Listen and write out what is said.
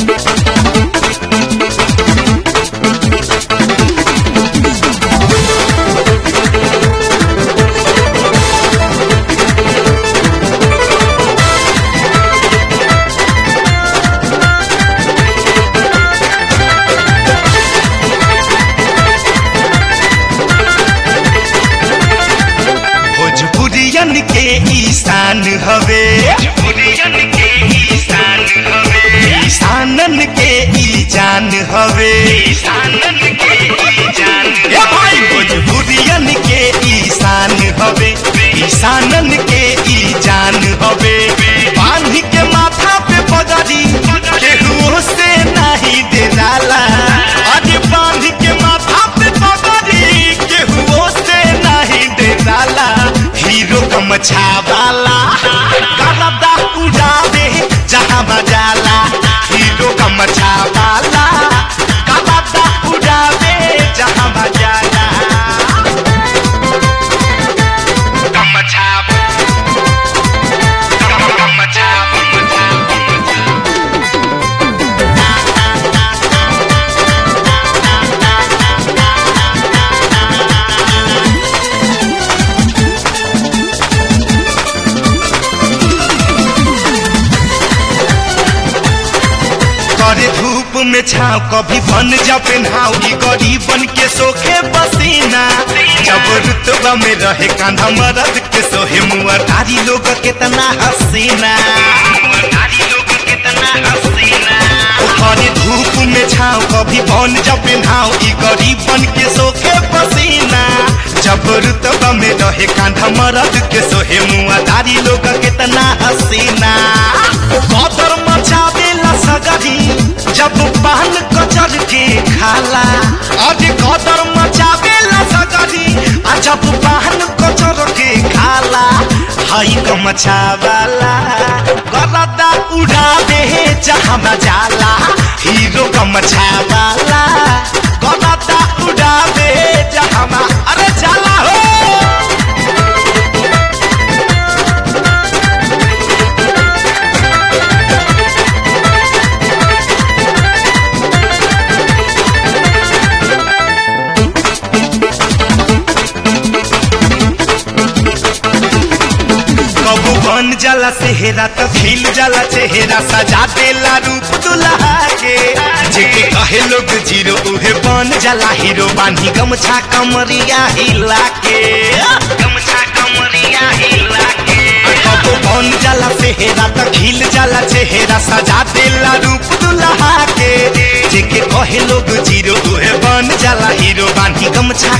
भोजपुरियन के ईशान हवे भोजपुरियन के ईशान हवे ईशानन के ई जान हवे ईशानन के ई जान ए भाई भोजपुरियन के ईशान हवे ईशानन के ई जान हवे बांध के माथा पे पगड़ी केहू से नहीं डेराला अरे बांध के माथा पे पगड़ी केहू से नहीं डेराला हीरो गमछा वाला करदा उड़ावे जहाँ बजाला हीरो गमछा वाला करदा उड़ावे जहाँ बजाला गमछा गमछा करे धूप में छाव कभी बन जा पेन्हाव ई गरीबन के सोखे पसीना जब रुतबा में रहे कांधा मरद के सोहे मुआ तारी लोग कितना हसीना ओ करे धूप में छाव कभी बन जा पेन्हाव ई गरीबन के सोखे पसीना जब रुतबा में रहे कांधा मरद के सोहे मुआ तारी लोग कितना हसीना कदर मचावेला सगरी जब पान कचर के खाला अरे कदर मचावेला सगरी आ जब पान कचर के खाला हई गमछावाला गलदा उड़ावे जहाँ जाला हीरो गमछावाला गलदा उड़ावे जहाँ अरे जाला हो कबू बन जाला सेहरा तो खिल जाला चेहरा सजा देला रूप दुल्हा के जेके कहे लोग जीरो उहे बन जाला हीरो बानी गमछा कमरिया हिला के गमछा कमरिया हिला के कबू बन जाला सेहरा तो खिल जाला चेहरा सजा देला रूप दुल्हा के जेके कहे लोग जीरो उहे बन जाला हीरो बानी गमछा